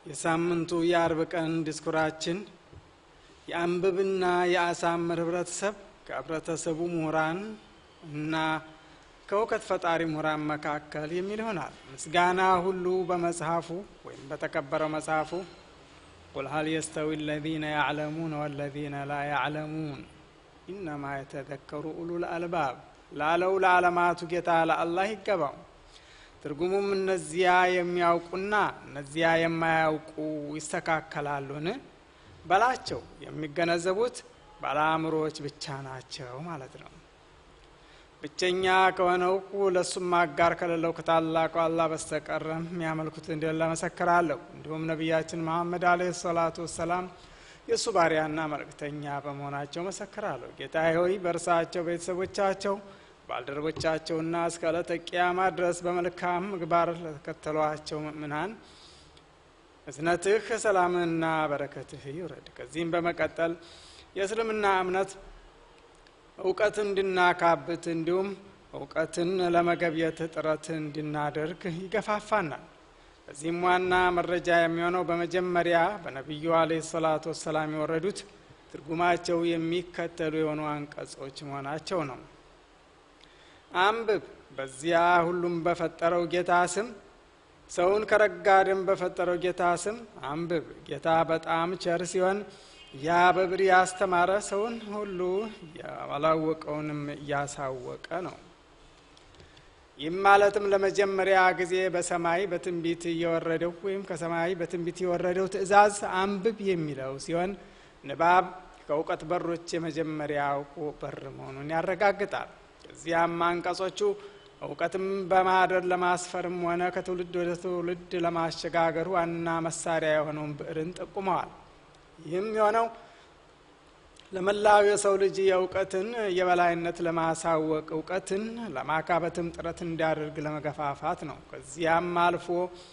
የሳምንቱ የአርብ ቀን ዲስኩራችን የአንብብና የአሳምር ህብረተሰብ ከህብረተሰቡ ምሁራን እና ከእውቀት ፈጣሪ ምሁራን መካከል የሚል ይሆናል። ምስጋና ሁሉ በመጽሐፉ ወይም በተከበረው መጽሐፉ ቁል ሀል የስተዊ አለዚነ ያዕለሙን ወለዚነ ላ ያዕለሙን ኢነማ የተዘከሩ ኡሉል አልባብ ላለው ለዓለማቱ ጌታ ለአላህ ይገባው። ትርጉሙም እነዚያ የሚያውቁና እነዚያ የማያውቁ ይስተካከላሉን በላቸው የሚገነዘቡት ባለአእምሮዎች ብቻ ናቸው ማለት ነው። ብቸኛ ከሆነው ለእሱም አጋር ከሌለው ከታላቁ አላህ በስተቀር የሚያመልኩት እንደሌለ መሰክራለሁ። እንዲሁም ነቢያችን መሐመድ አለይሂ ሰላቱ ወሰላም የእሱ ባሪያና መልእክተኛ በመሆናቸው መሰክራለሁ። ጌታ ሆይ በእርሳቸው ቤተሰቦቻቸው፣ ባልደረቦቻቸውና እስከ ዕለተ ቂያማ ድረስ በመልካም ምግባር ለተከተሏቸው ምእምናን እዝነትህ ሰላምና በረከትህ ይውረድ። ከዚህም በመቀጠል የእስልምና እምነት እውቀት እንድናካብት እንዲሁም እውቀትን ለመገብየት ጥረት እንድናደርግ ይገፋፋናል። በዚህም ዋና መረጃ የሚሆነው በመጀመሪያ በነቢዩ አለይሂ ሰላቱ ወሰላም የወረዱት ትርጉማቸው የሚከተሉ የሆኑ አንቀጾች መሆናቸው ነው። አንብብ፣ በዚያ ሁሉም በፈጠረው ጌታ ስም ሰውን ከረጋ ደም በፈጠረው ጌታ ስም አንብብ። ጌታ በጣም ቸር ሲሆን ያ በብር ያስተማረ ሰውን ሁሉ ያላወቀውንም እያሳወቀ ነው። ይህም ማለትም ለመጀመሪያ ጊዜ በሰማይ በትንቢት እየወረደው ወይም ከሰማይ በትንቢት የወረደው ትእዛዝ አንብብ የሚለው ሲሆን ንባብ ከእውቀት በሮች የመጀመሪያው በር መሆኑን ያረጋግጣል። እዚያም አንቀጾቹ እውቀትም በማህደር ለማስፈርም ሆነ ከትውልድ ወደ ትውልድ ለማሸጋገር ዋና መሳሪያ የሆነውን ብዕርን ጠቁመዋል። ይህም የሆነው ለመላው የሰው ልጅ የእውቀትን የበላይነት ለማሳወቅ እውቀትን ለማካበትም ጥረት እንዲያደርግ ለመገፋፋት ነው። ከዚያም አልፎ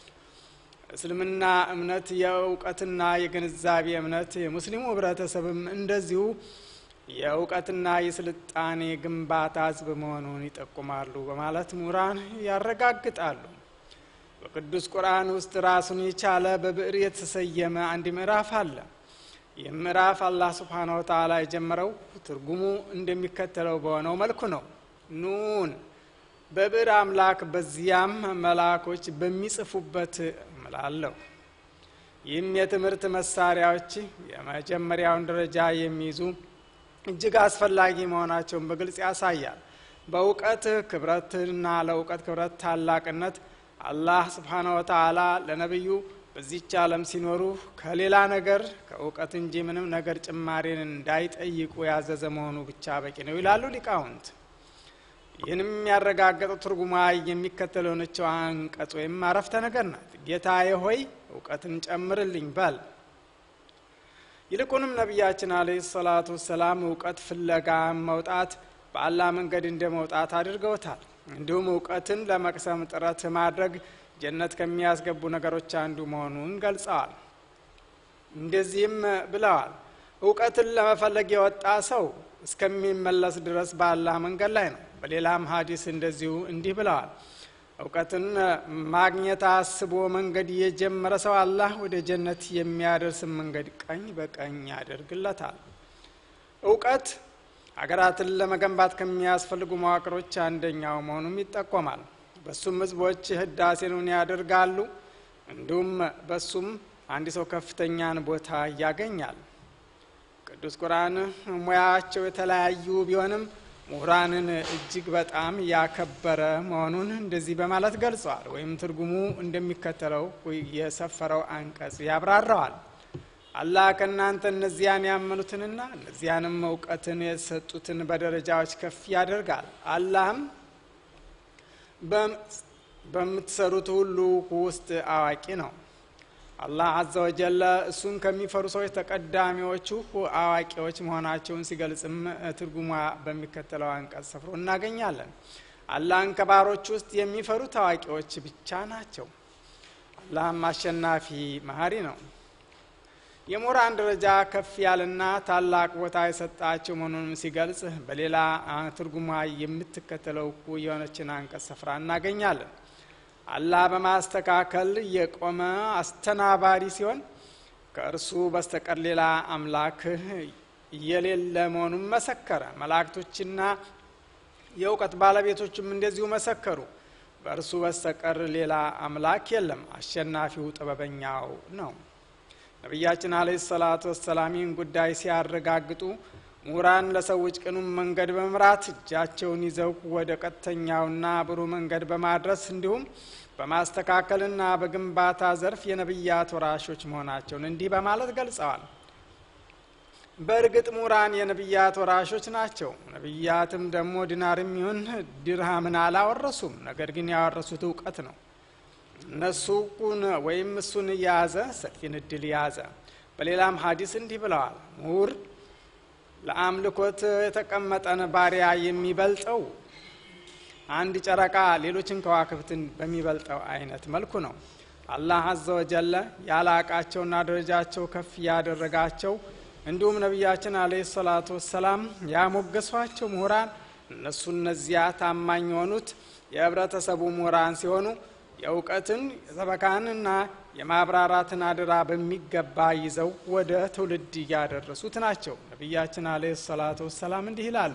እስልምና እምነት የእውቀትና የግንዛቤ እምነት፣ የሙስሊሙ ህብረተሰብም እንደዚሁ የእውቀትና የስልጣኔ ግንባታ ህዝብ መሆኑን ይጠቁማሉ በማለት ምሁራን ያረጋግጣሉ። በቅዱስ ቁርአን ውስጥ ራሱን የቻለ በብዕር የተሰየመ አንድ ምዕራፍ አለ። ይህ ምዕራፍ አላህ ስብሓነ ወተዓላ የጀመረው ትርጉሙ እንደሚከተለው በሆነው መልኩ ነው። ኑን በብዕር አምላክ በዚያም መላኮች በሚጽፉበት እምላለሁ። ይህም የትምህርት መሳሪያዎች የመጀመሪያውን ደረጃ የሚይዙ እጅግ አስፈላጊ መሆናቸውን በግልጽ ያሳያል። በእውቀት ክብረትና ለእውቀት ክብረት ታላቅነት አላህ ስብሓነ ወተዓላ ለነቢዩ በዚች ዓለም ሲኖሩ ከሌላ ነገር ከእውቀት እንጂ ምንም ነገር ጭማሪን እንዳይጠይቁ ያዘዘ መሆኑ ብቻ በቂ ነው ይላሉ ሊቃውንት። ይህንም ያረጋገጠው ትርጉማ የሚከተለው ነቸው አንቀጽ ወይም አረፍተ ነገር ናት። ጌታዬ ሆይ እውቀትን ጨምርልኝ በል። ይልቁንም ነቢያችን አለይሂ ሰላቱ ወሰላም እውቀት ፍለጋ መውጣት በአላህ መንገድ እንደ መውጣት አድርገውታል። እንዲሁም እውቀትን ለመቅሰም ጥረት ማድረግ ጀነት ከሚያስገቡ ነገሮች አንዱ መሆኑን ገልጸዋል። እንደዚህም ብለዋል፣ እውቀትን ለመፈለግ የወጣ ሰው እስከሚመለስ ድረስ በአላህ መንገድ ላይ ነው። በሌላም ሀዲስ እንደዚሁ እንዲህ ብለዋል፣ እውቀትን ማግኘት አስቦ መንገድ የጀመረ ሰው አላህ ወደ ጀነት የሚያደርስ መንገድ ቀኝ በቀኝ ያደርግለታል። እውቀት ሀገራትን ለመገንባት ከሚያስፈልጉ መዋቅሮች አንደኛው መሆኑም ይጠቆማል። በሱም ህዝቦች ህዳሴውን ያደርጋሉ። እንዲሁም በሱም አንድ ሰው ከፍተኛን ቦታ ያገኛል። ቅዱስ ቁርአን ሙያቸው የተለያዩ ቢሆንም ምሁራንን እጅግ በጣም ያከበረ መሆኑን እንደዚህ በማለት ገልጸዋል። ወይም ትርጉሙ እንደሚከተለው የሰፈረው አንቀጽ ያብራራዋል። አላህ ከእናንተ እነዚያን ያመኑትንና እነዚያንም እውቀትን የሰጡትን በደረጃዎች ከፍ ያደርጋል። አላህም በምትሰሩት ሁሉ ውስጥ አዋቂ ነው። አላህ አዘ ወጀለ እሱን ከሚፈሩ ሰዎች ተቀዳሚዎቹ አዋቂዎች መሆናቸውን ሲገልጽም ትርጉሟ በሚከተለው አንቀጽ ሰፍሮ እናገኛለን። አላህን ከባሮች ውስጥ የሚፈሩት አዋቂዎች ብቻ ናቸው። አላህም አሸናፊ መሀሪ ነው። የምሁራን ደረጃ ከፍ ያለና ታላቅ ቦታ የሰጣቸው መሆኑንም ሲገልጽ በሌላ ትርጉሟ የምትከተለው የሆነችን አንቀጽ ስፍራ እናገኛለን። አላህ በማስተካከል የቆመ አስተናባሪ ሲሆን ከእርሱ በስተቀር ሌላ አምላክ የሌለ መሆኑን መሰከረ። መላእክቶችና የእውቀት ባለቤቶችም እንደዚሁ መሰከሩ። በእርሱ በስተቀር ሌላ አምላክ የለም፣ አሸናፊው ጥበበኛው ነው። ነቢያችን አለ ሰላቱ ወሰላም ይህን ጉዳይ ሲያረጋግጡ ምሁራን ለሰዎች ቅኑም መንገድ በመምራት እጃቸውን ይዘው ወደ ቀጥተኛውና ብሩህ መንገድ በማድረስ እንዲሁም በማስተካከልና በግንባታ ዘርፍ የነቢያት ወራሾች መሆናቸውን እንዲህ በማለት ገልጸዋል። በእርግጥ ምሁራን የነቢያት ወራሾች ናቸው። ነቢያትም ደግሞ ዲናርም ይሁን ድርሃምን አላወረሱም። ነገር ግን ያወረሱት እውቀት ነው። እነሱ ወይም እሱን የያዘ ሰፊን እድል የያዘ። በሌላም ሀዲስ እንዲህ ብለዋል። ምሁር ለአምልኮት የተቀመጠን ባሪያ የሚበልጠው አንድ ጨረቃ ሌሎችን ከዋክብትን በሚበልጠው አይነት መልኩ ነው። አላህ አዘ ወጀለ ያላቃቸውና ደረጃቸው ከፍ ያደረጋቸው እንዲሁም ነቢያችን አለይሂ ሰላቱ ወሰላም ያሞገሷቸው ምሁራን እነሱ እነዚያ ታማኝ የሆኑት የህብረተሰቡ ምሁራን ሲሆኑ የእውቀትን የሰበካንና የማብራራትን አደራ በሚገባ ይዘው ወደ ትውልድ እያደረሱት ናቸው። ነቢያችን አለይሂ ሰላቱ ወሰላም እንዲህ ይላሉ፣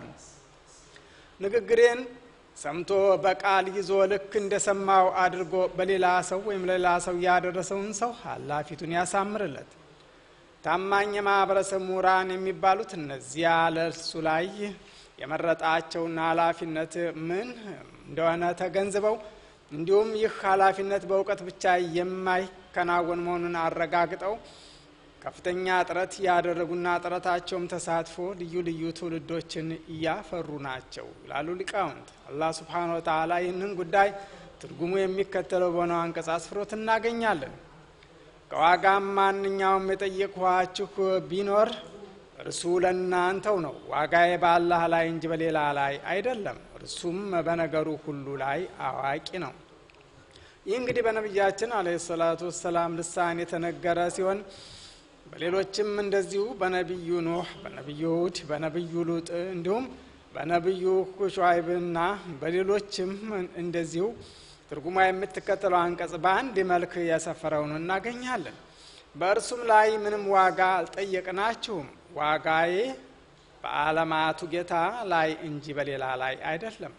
ንግግሬን ሰምቶ በቃል ይዞ ልክ እንደሰማው አድርጎ በሌላ ሰው ወይም ለሌላ ሰው ያደረሰውን ሰው አላህ ፊቱን ያሳምርለት። ታማኝ የማህበረሰብ ምሁራን የሚባሉት እነዚያ ለእርሱ ላይ የመረጣቸውና ኃላፊነት ምን እንደሆነ ተገንዝበው እንዲሁም ይህ ኃላፊነት በእውቀት ብቻ የማይከናወን መሆኑን አረጋግጠው ከፍተኛ ጥረት ያደረጉና ጥረታቸውም ተሳትፎ ልዩ ልዩ ትውልዶችን እያፈሩ ናቸው ይላሉ ሊቃውንት። አላህ ስብሓነ ወተዓላ ይህንን ጉዳይ ትርጉሙ የሚከተለው በሆነው አንቀጽ አስፍሮት እናገኛለን። ከዋጋም ማንኛውም የጠየቅኋችሁ ቢኖር እርሱ ለእናንተው ነው። ዋጋዬ በአላህ ላይ እንጂ በሌላ ላይ አይደለም። እርሱም በነገሩ ሁሉ ላይ አዋቂ ነው። ይህ እንግዲህ በነቢያችን አለይሂ ሰላቱ ወሰላም ልሳን የተነገረ ሲሆን በሌሎችም እንደዚሁ በነቢዩ ኑህ፣ በነቢዩ ሁድ፣ በነቢዩ ሉጥ እንዲሁም በነቢዩ ሹዓይብና በሌሎችም እንደዚሁ ትርጉማ የምትከተለው አንቀጽ በአንድ መልክ የሰፈረውን እናገኛለን። በእርሱም ላይ ምንም ዋጋ አልጠየቅናችሁም፣ ዋጋዬ በዓለማቱ ጌታ ላይ እንጂ በሌላ ላይ አይደለም።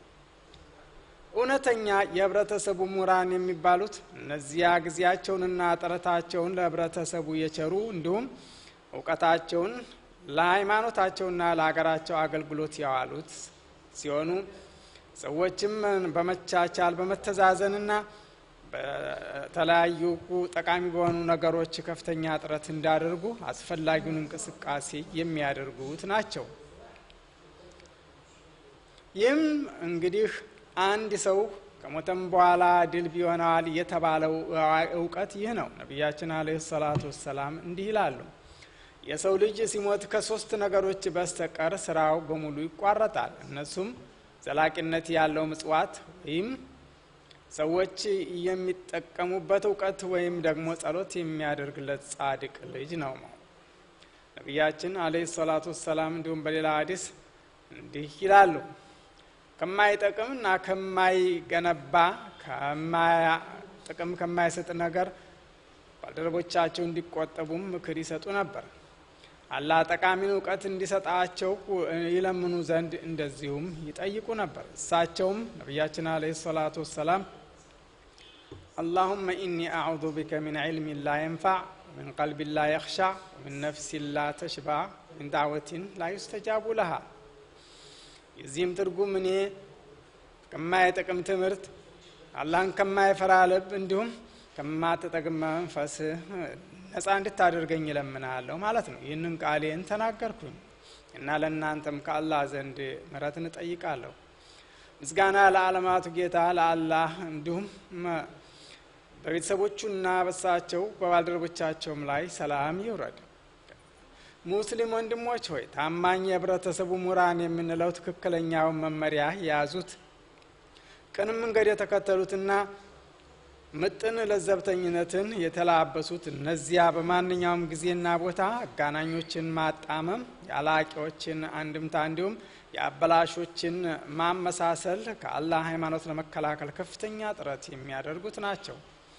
እውነተኛ የህብረተሰቡ ምሁራን የሚባሉት እነዚያ ጊዜያቸውንና ጥረታቸውን ለህብረተሰቡ የቸሩ እንዲሁም እውቀታቸውን ለሃይማኖታቸውና ለሀገራቸው አገልግሎት ያዋሉት ሲሆኑ ሰዎችም በመቻቻል በመተዛዘንና በተለያዩ ጠቃሚ በሆኑ ነገሮች ከፍተኛ ጥረት እንዳደርጉ አስፈላጊውን እንቅስቃሴ የሚያደርጉት ናቸው። ይህም እንግዲህ አንድ ሰው ከሞተም በኋላ ድል ቢሆነዋል የተባለው እውቀት ይህ ነው። ነቢያችን አለይሂ ሰላቱ ወሰላም እንዲህ ይላሉ፣ የሰው ልጅ ሲሞት ከሶስት ነገሮች በስተቀር ስራው በሙሉ ይቋረጣል። እነሱም ዘላቂነት ያለው ምጽዋት ወይም ሰዎች የሚጠቀሙበት እውቀት ወይም ደግሞ ጸሎት የሚያደርግለት ጻድቅ ልጅ ነው። ነቢያችን አለይሂ ሰላቱ ወሰላም እንዲሁም በሌላ ሀዲስ እንዲህ ይላሉ ከማይጠቅምና ከማይገነባ ጥቅም ከማይሰጥ ነገር ባልደረቦቻቸው እንዲቆጠቡም ምክር ይሰጡ ነበር። አላህ ጠቃሚን እውቀት እንዲሰጣቸው ይለምኑ ዘንድ እንደዚሁም ይጠይቁ ነበር። እሳቸውም ነቢያችን አለይሂ ሰላቱ ወሰላም አላሁመ ኢኒ አዑዙ ቢከ ሚን ዒልሚን ላ የንፋዕ ሚን ቀልቢን ላ የኽሻዕ ሚን ነፍሲን ላ ተሽባዕ ሚን ዳዕወቲን ላ ዩስተጃቡ ለሃ የዚህም ትርጉም እኔ ከማይጠቅም ትምህርት አላህን ከማይፈራ ልብ እንዲሁም ከማትጠቅም መንፈስ ነፃ እንድታደርገኝ እለምናለሁ ማለት ነው። ይህንን ቃሌን ተናገርኩኝ እና ለእናንተም ከአላህ ዘንድ ምሕረትን እጠይቃለሁ። ምስጋና ለዓለማቱ ጌታ ለአላህ እንዲሁም በቤተሰቦቹና በሳቸው በባልደረቦቻቸውም ላይ ሰላም ይውረድ። ሙስሊም ወንድሞች ሆይ ታማኝ የህብረተሰቡ ምሁራን የምንለው ትክክለኛውን መመሪያ የያዙት ቅን መንገድ የተከተሉትና ምጥን ለዘብተኝነትን የተላበሱት እነዚያ በማንኛውም ጊዜና ቦታ አጋናኞችን ማጣመም፣ የአላቂዎችን አንድምታ እንዲሁም የአበላሾችን ማመሳሰል ከአላህ ሃይማኖት ለመከላከል ከፍተኛ ጥረት የሚያደርጉት ናቸው።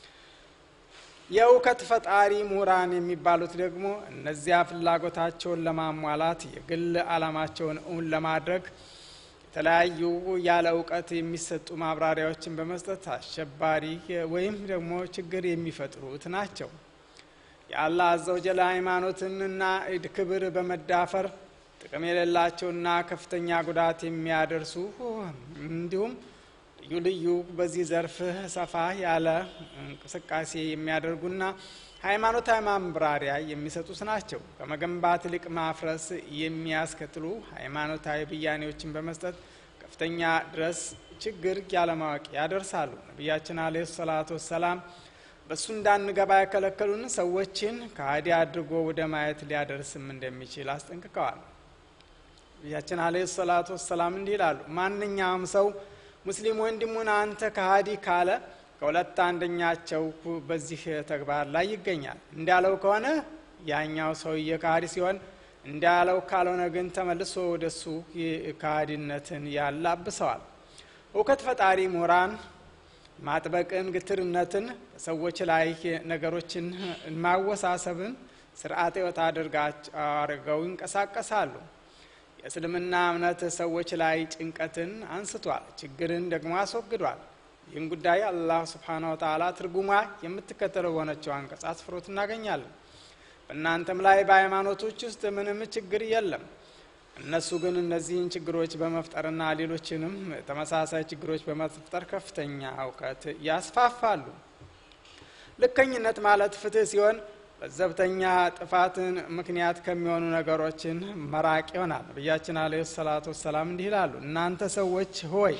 የእውከት ፈጣሪ ምሁራን የሚባሉት ደግሞ እነዚያ ፍላጎታቸውን ለማሟላት የግል ዓላማቸውን እውን ለማድረግ የተለያዩ ያለ እውቀት የሚሰጡ ማብራሪያዎችን በመስጠት አሸባሪ ወይም ደግሞ ችግር የሚፈጥሩት ናቸው። የአላህ አዘወጀል ሃይማኖትንና ክብር በመዳፈር ጥቅም የሌላቸውና ከፍተኛ ጉዳት የሚያደርሱ እንዲሁም ልዩ ልዩ በዚህ ዘርፍ ሰፋ ያለ እንቅስቃሴ የሚያደርጉና ሃይማኖታዊ ማብራሪያ የሚሰጡት ናቸው። ከመገንባት ይልቅ ማፍረስ የሚያስከትሉ ሃይማኖታዊ ብያኔዎችን በመስጠት ከፍተኛ ድረስ ችግር ያለማወቅ ያደርሳሉ። ነቢያችን አለ ሰላቱ ወሰላም በእሱ እንዳንገባ የከለከሉን ሰዎችን ከሃዲ አድርጎ ወደ ማየት ሊያደርስም እንደሚችል አስጠንቅቀዋል። ነቢያችን አለ ሰላቱ ወሰላም እንዲህ ይላሉ፣ ማንኛውም ሰው ሙስሊም ወንድሙን አንተ ከሃዲ ካለ ከሁለት አንደኛቸው በዚህ ተግባር ላይ ይገኛል። እንዳለው ከሆነ ያኛው ሰውዬ ከሃዲ ሲሆን፣ እንዳለው ካልሆነ ግን ተመልሶ ወደሱ ከሃዲነትን ያላብሰዋል። እውከት ፈጣሪ ምሁራን ማጥበቅን፣ ግትርነትን፣ በሰዎች ላይ ነገሮችን ማወሳሰብን ስርዓተ ሕይወት አድርገው ይንቀሳቀሳሉ። የእስልምና እምነት ሰዎች ላይ ጭንቀትን አንስቷል፣ ችግርን ደግሞ አስወግዷል። ይህን ጉዳይ አላህ ስብሓነ ወተዓላ ትርጉሟ የምትከተለው በሆነችው አንቀጽ አስፍሮት እናገኛለን። በእናንተም ላይ በሃይማኖቶች ውስጥ ምንም ችግር የለም። እነሱ ግን እነዚህን ችግሮች በመፍጠርና ሌሎችንም ተመሳሳይ ችግሮች በመፍጠር ከፍተኛ እውቀት ያስፋፋሉ። ልከኝነት ማለት ፍትህ ሲሆን ለዘብተኛ ጥፋትን ምክንያት ከሚሆኑ ነገሮችን መራቅ ይሆናል። ነቢያችን አለ ሰላቱ ወሰላም እንዲህ ይላሉ፣ እናንተ ሰዎች ሆይ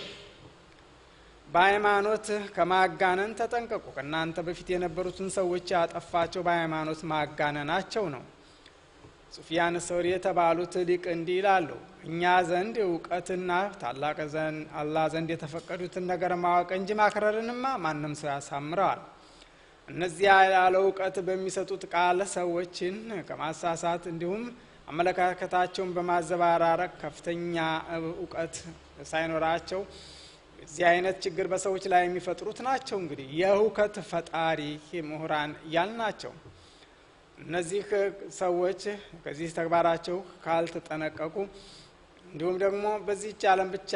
በሃይማኖት ከማጋነን ተጠንቀቁ። ከእናንተ በፊት የነበሩትን ሰዎች ያጠፋቸው በሃይማኖት ማጋነናቸው ነው። ሱፊያን ሰውሪ የተባሉት ሊቅ እንዲህ ይላሉ፣ እኛ ዘንድ እውቀትና ታላቅ አላህ ዘንድ የተፈቀዱትን ነገር ማወቅ እንጂ ማክረርንማ ማንም ሰው ያሳምረዋል። እነዚያ ያለ እውቀት በሚሰጡት ቃል ሰዎችን ከማሳሳት እንዲሁም አመለካከታቸውን በማዘባራረቅ ከፍተኛ እውቀት ሳይኖራቸው እዚህ አይነት ችግር በሰዎች ላይ የሚፈጥሩት ናቸው። እንግዲህ የእውከት ፈጣሪ ምሁራን ያል ናቸው። እነዚህ ሰዎች ከዚህ ተግባራቸው ካልተጠነቀቁ እንዲሁም ደግሞ በዚህች ዓለም ብቻ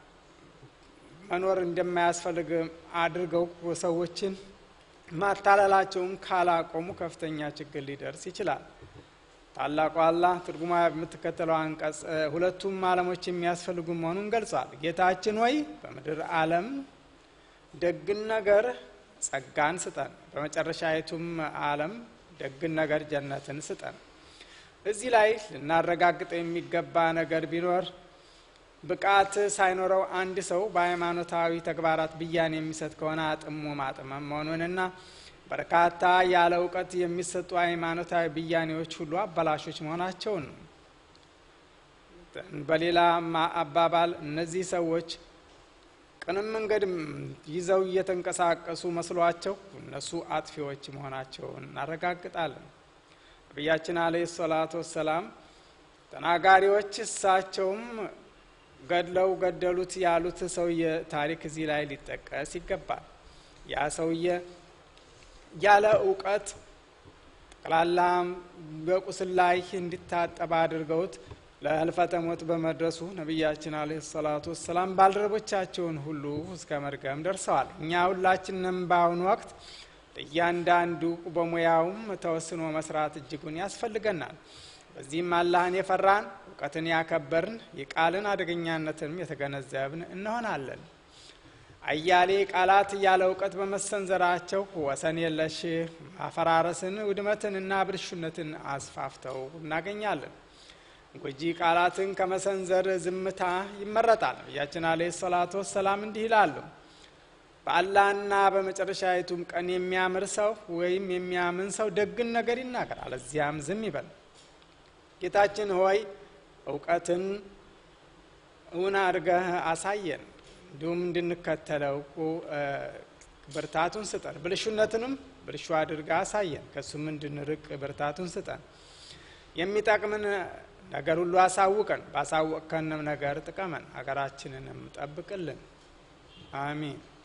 መኖር እንደማያስፈልግ አድርገው ሰዎችን ማታለላቸውን ካላቆሙ ከፍተኛ ችግር ሊደርስ ይችላል። ታላቁ አላህ ትርጉማ የምትከተለው አንቀጽ ሁለቱም ዓለሞች የሚያስፈልጉ መሆኑን ገልጿል። ጌታችን ወይ በምድር ዓለም ደግን ነገር ጸጋን ስጠን፣ በመጨረሻዊቱም ዓለም ደግን ነገር ጀነትን ስጠን። እዚህ ላይ ልናረጋግጠው የሚገባ ነገር ቢኖር ብቃት ሳይኖረው አንድ ሰው በሃይማኖታዊ ተግባራት ብያኔ የሚሰጥ ከሆነ አጥሞ ማጥመም መሆኑንና በርካታ ያለ እውቀት የሚሰጡ ሃይማኖታዊ ብያኔዎች ሁሉ አበላሾች መሆናቸውን ነው። በሌላ አባባል እነዚህ ሰዎች ቅንም መንገድ ይዘው እየተንቀሳቀሱ መስሏቸው እነሱ አጥፊዎች መሆናቸውን እናረጋግጣለን። ነቢያችን አለይሂ ሰላቱ ወሰላም ተናጋሪዎች እሳቸውም ገድለው ገደሉት ያሉት ሰውዬ ታሪክ እዚህ ላይ ሊጠቀስ ይገባል። ያ ሰውዬ ያለ እውቀት ጠቅላላ በቁስል ላይ እንዲታጠብ አድርገውት ለህልፈተ ሞት በመድረሱ ነቢያችን አለይሂ ሰላቱ ወሰላም ባልደረቦቻቸውን ሁሉ እስከ መድገም ደርሰዋል። እኛ ሁላችንም በአሁኑ ወቅት እያንዳንዱ በሙያውም ተወስኖ መስራት እጅጉን ያስፈልገናል። በዚህም አላህን የፈራን እውቀትን ያከበርን የቃልን አደገኛነትንም የተገነዘብን እንሆናለን። አያሌ ቃላት ያለ እውቀት በመሰንዘራቸው ወሰን የለሽ ማፈራረስን፣ ውድመትንና ብልሹነትን አስፋፍተው እናገኛለን። ጎጂ ቃላትን ከመሰንዘር ዝምታ ይመረጣል። ነቢያችን አለይሂ ሰላቱ ወሰላም እንዲህ ይላሉ፣ በአላህና በመጨረሻይቱም ቀን የሚያምር ሰው ወይም የሚያምን ሰው ደግን ነገር ይናገር፣ አለዚያም ዝም ይበል። ጌታችን ሆይ እውቀትን እውን አድርገህ አሳየን፣ እንዲሁም እንድንከተለው ብርታቱን ስጠን። ብልሹነትንም ብልሹ አድርገህ አሳየን፣ ከሱም እንድንርቅ ብርታቱን ስጠን። የሚጠቅምን ነገር ሁሉ አሳውቀን፣ ባሳወቅከንም ነገር ጥቀመን፣ ሀገራችንንም ጠብቅልን። አሚን